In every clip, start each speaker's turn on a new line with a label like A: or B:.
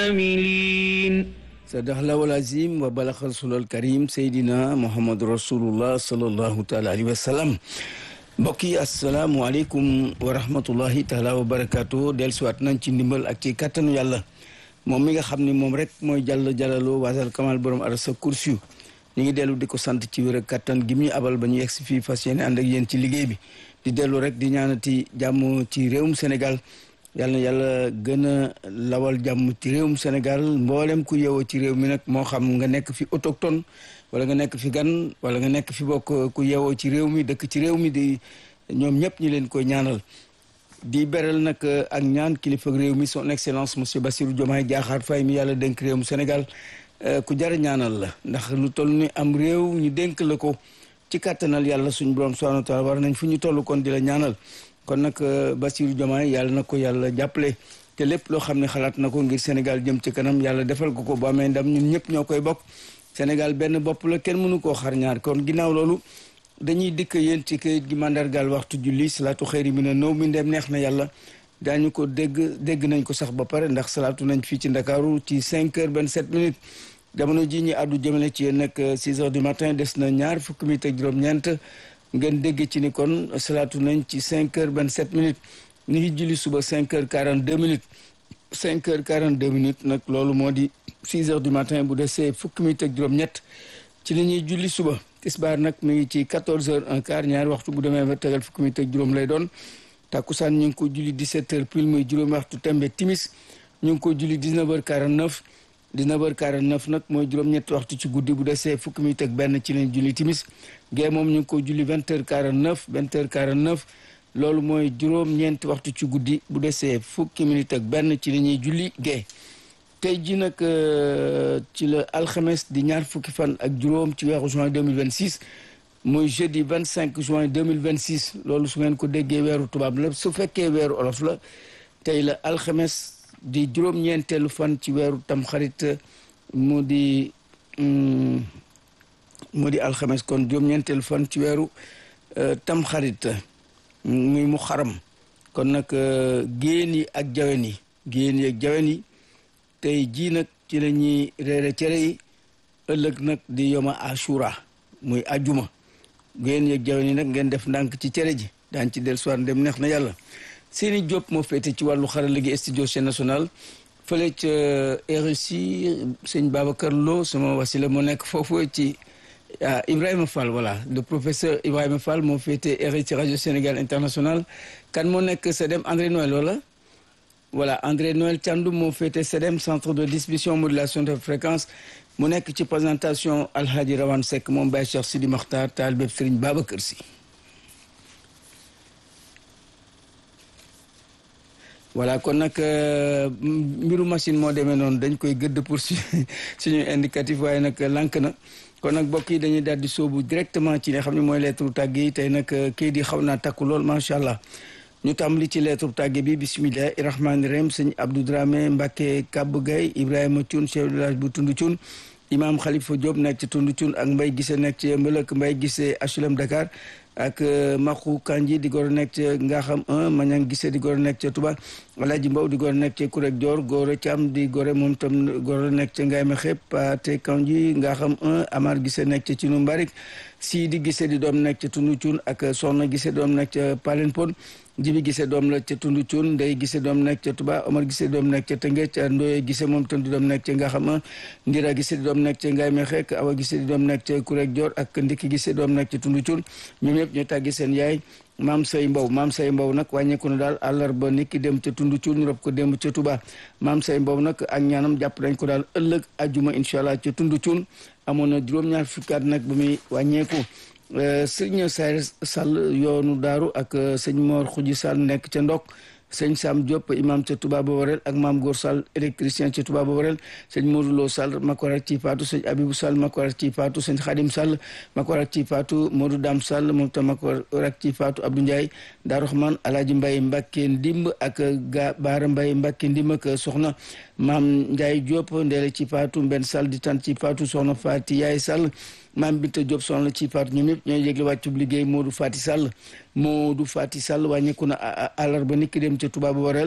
A: عاملين
B: sadaqallahu al-azim wa balaxa rasulul karim seydina muhammadu rasulullah sallallahu taala alayhi wa sallam mbokk yi asalaamualeykum wa rahmatullahi taala wa barakaatu dellusiwaat nañ ci ndimbal ak ci kattanu yàlla moom mi nga xam ne moom rek mooy jàll jàllaloo waasal kamal borom arasa kursiyu ñu ngi dellu di ko sant ci wér ak kattan gi mu ñu abal ba ñu yegg si fii fas yéene ànd ak yéen ci liggéey bi di dellu rek di ñaanati jàmm ci réewum Sénégal yàlla na yàlla gën a lawal jàmm ci réewum Sénégal mboolem ku yeewoo ci réew mi nag moo xam nga nekk fi autochtone wala nga nekk fi gan wala nga nekk fi bokk ku yeewoo ci réew mi dëkk ci réew mi di ñoom ñëpp ñu leen koy ñaanal di beral nag ak ñaan kilifa réew mi son excellence monsieur Bassirou Diomaye Diakhar Faye mi yàlla dénk réewum Sénégal ku jar a ñaanal la ndax lu toll ni am réew ñu dénk la ko ci kàttanal yàlla suñu borom subhanahu wa taala war nañ fu ñu toll kon di la ñaanal kon nag Bassirou Diomaye yàlla na ko yàlla jàppale te lépp loo xam ne xalaat na ko ngir Sénégal jëm ci kanam yàlla defal ko ko bu amee ndam ñun ñëpp ñoo koy bokk Sénégal benn bopp la kenn mënu koo xar ñaar kon ginnaaw loolu dañuy dikk yéen ci kayit gi mandargaal waxtu julli salaatu xëyri mi ne nëw mi ndem neex na yàlla daañu ko dégg dégg nañ ko sax ba pare ndax salaatu nañ fii ci Ndakaaru ci 5 heures 27 minutes jamono ji ñi àddu jëmale ci yéen nag 6 heures du matin des na ñaar fukki minutes ak juróom-ñeent ngeen dégg ci ni kon salaatu nañ ci 5 heures 27 minutes ñu ngi julli suba 5 heures 42 minutes 5 heures 42 minutes nag loolu moo di 6 heures du matin bu desee fukki minutes ak juróom-ñett ci li ñuy julli suba tisbaar nag mi ngi ci 14 heures un quart ñaari waxtu bu demee ba tegal fukki minutes ak juróom lay doon takkusaan ñu ngi ko julli 17 heures pile muy juróomi waxtu tembe timis ñu ngi ko julli 19 heures 49 19 heures 49 nag mooy juróom-ñetti waxtu ci guddi bu desee fukki minutes ak benn ci leen julli timis gee moom ñu ngi ko julli 20 heures 49 20 heures 49 loolu mooy juróom-ñeenti waxtu ci guddi bu desee fukki minutes ak benn ci li ñuy julli gee tey ji nag ci la alxames di ñaar fukki fan ak juróom ci weeru juin 2026 muy jeudi 25 juin 2026 loolu su ngeen ko déggee weeru tubaab la su fekkee weeru olof la tey la alxames di juróom-ñeenteelu fan ci weeru tamxarit mu di mu di alxames kon juróom-ñeenteelu fan ci weeru tamxarit muy mu xaram kon nag géen yi ak jawen yi géen yi ak jawen yi tey jii nag ci la ñuy reere cere yi ëllëg nag di yoma ashura muy ajuma géen yi ak jawen yi nag ngeen def ndànk ci cere ji daan ci del soir dem neex na yàlla seeni Diop moo féete ci wàllu xarala gi studio chaîne nationale fële ca RSI sëñ Babacar Lo sama wasila moo nekk foofu ci Ibrahima Fall voilà le professeur Ibrahima Fall moo féete RSI rajo Sénégal international kan moo nekk CEDEM André Noël wala voilà André Noël Thiandoum moo féete CEDEM centre de distribution modulation de fréquence mu nekk ci présentation Alhaji Rawane Seck moom Baye Cheikh Sidi Makhtar taal bépp Serigne Babacar Sy voilà kon nag mbiru machine moo demee noonu dañ koy gëdd pour suñu indicatif waaye nag lànk na kon nag mbokk yi dañuy daal di sóobu directement ci nga xam ne mooy lettre tàgg yi tey nag kii di xaw naa takku lool macha allah ñu tàmbali ci lettre tàgge bi bisimilahi rahmaani rahim sëñ Abdou Dramé Mbacke Kab Gay Ibrahima Thioune chef de village bu Tundu Thioune imam Khalifa Diop nekk ci Tundu Thioune ak Mbay Gise nekk ci Mbëlëk Mbay Gise HLM Dakar ak Maxu Kanji di gor nekk ca Ngaxam 1 Mañang Gise di gor nekk ca Touba Alaaji Mbaw di gor nekk ca Kurek Dior Góora Caam di gore moom tam gor nekk ca Ngaay Mexe Pate Kanji Ngaxam 1 Amar Gise nekk ca Cinu Mbarik Sidi Gise di doom nekk ca Tundu Thioune ak Soxna Gise doom nekk ca Palen Pon jibi gise doom la ca tundu cuun ndey gise doom nekk ca tuba omar gise doom nekk ca tëngéej ndoye gise moom tam di doom nekk ca ngaxama ndira gise di doom nekk ca ngaay mexeek awa gise di doom nekk ca kurek joor ak ndikki gise doom nekk ca tundu cuun ñoom ñëpp ñu tàggi seen yaay maam say mbaw maam say mbaw nag wàññeeku na daal àllarba nit ki dem ca tundu cuun ñu rob ko dem ca tuba maam say mbaw nag ak ñaanam jàpp nañ ko daal ëllëg ajuma incha allah ca tundu cuun amoon na juróom-ñaar fukkaat nag ba muy wàññeeku sëñ Sayr Sall yoonu daaru ak sëñ Mor Xuji Sall nekk ca ndok sëñ Sam Diop imam ca Touba Boborel ak maam Góor Sall électricien ca Touba Boborel sëñ Modou Lo Sall makorak ci faatu sëñ Abibou Sall makorak ci faatu sëñ Khadim Sall makorak ci faatu Modou Dam Sall moom tam makorak ci faatu Abdou Ndiaye Daaru Rahman Alaaji Mbaye Mbàkke Ndimb ak ga Baara Mbaye Mbàkke Ndimb ak soxna maam Ndiaye Diop ndeele ci faatu Mbenn Sall di tan ci faatu soxna Faati Yaay Sall maam Binta Diop soxna ci faatu ñoom ñëpp ñooy yëgle wàccub liggéey Modou Fati Sall Modou Fati Sall wàññeeku na àllarba nit ki dem ca Touba Boborel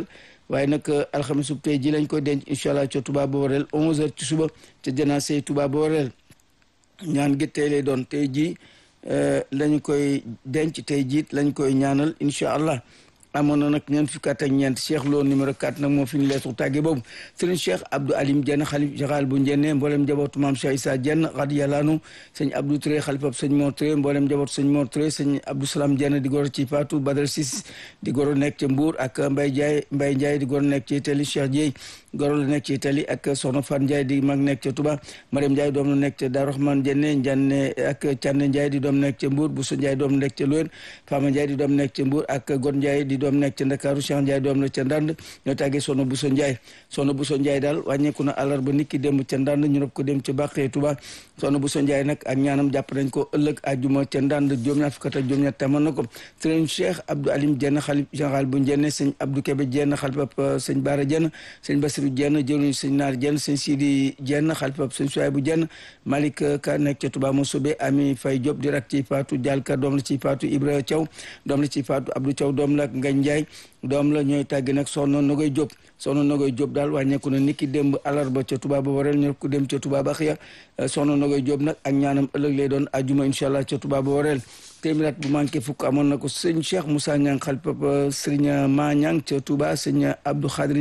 B: waaye nag alxamisu tey ji lañ koy denc incha allah ca Touba Boorel 11h ci suba ca janaase Touba Boorel ñaan gi tey lay doon tey jii lañ koy denc tey jiit lañ koy ñaanal incha allah amoon na nag ñeent fukki at ak ñeent Cheikh Lo numéro 4 nag moo fi ñu leesu tàgge boobu sëriñ Cheikh Abdou Alim Dieng xalif général bu Njenne mboolem njabootu maam Cheikh Issa Dieng radiyallahu sëñ Abdou Touré xalifab sëñ Mor Touré mboolem njabootu sëñ Mor Touré sëñ Abdou Salam Dieng di goro ci Fatou Badara Sis di goro nekk ca Mbour ak Mbaye Ndiaye Mbaye Ndiaye di goro nekk ci Itali Cheikh Dieye goro la nekk ci Itali ak Soxna Fan Ndiaye di mag nekk ca Touba Mariam Ndiaye doom la nekk ca Darou Rahman Dienne Ndiane ak Thiane Ndiaye di doom nekk ca Mbour Bousso Ndiaye doom nekk ca Loyen Fama Ndiaye di doom nekk ca Mbour ak God Ndiaye di doom nekk ca Ndakaaru Cheikh Ndiaye doom la ca Ndand ñoo tàggee Soxna Bousso Ndiaye Soxna Bousso Ndiaye daal wàññeeku na àllarba niki démb ca Ndand ñu rob ko dem ca Bàqee Touba Soxna Bousso Ndiaye nag ak ñaanam jàpp nañ ko ëllëg àjjuma ca Ndand juróom-ñaar fukk ak juróom-ñett tamoon na ko sëriñ Cheikh Abdou Alim Dieng xalif général bu Njenne sëñ Abdou Kébé Dieng xalifab sëñ Baara Dieng sëñ Bassirou Dieng jëluñ sëñ Naar Dieng sëñ Sidi Dieng xalifab sëñ Souaybou Dieng Malick Ka nekk ca Touba Mossobe Ami Faye Diop di rak ci Fatou Dial Ka doom la ci Fatou Ibra Thiaw doom la ci Fatou Abdou Thiaw doom la Ngagne Ndiaye doom la ñooy tàgg nag soxna Nogoy Diop soxna Nogoy Diop daal wàññeeku na niki démb alarba ca Touba ba wareel ñu ko dem ca Touba ba xiya soxna Nogoy Diop nag ak ñaanam ëllëg lay doon ajuma incha allah ca Touba ba wareel téeméer bu manqué fukk amoon na ko sëñ Cheikh Moussa Niang xalpap sëriñ Ma Niang ca Touba sëñ Abdou Khadir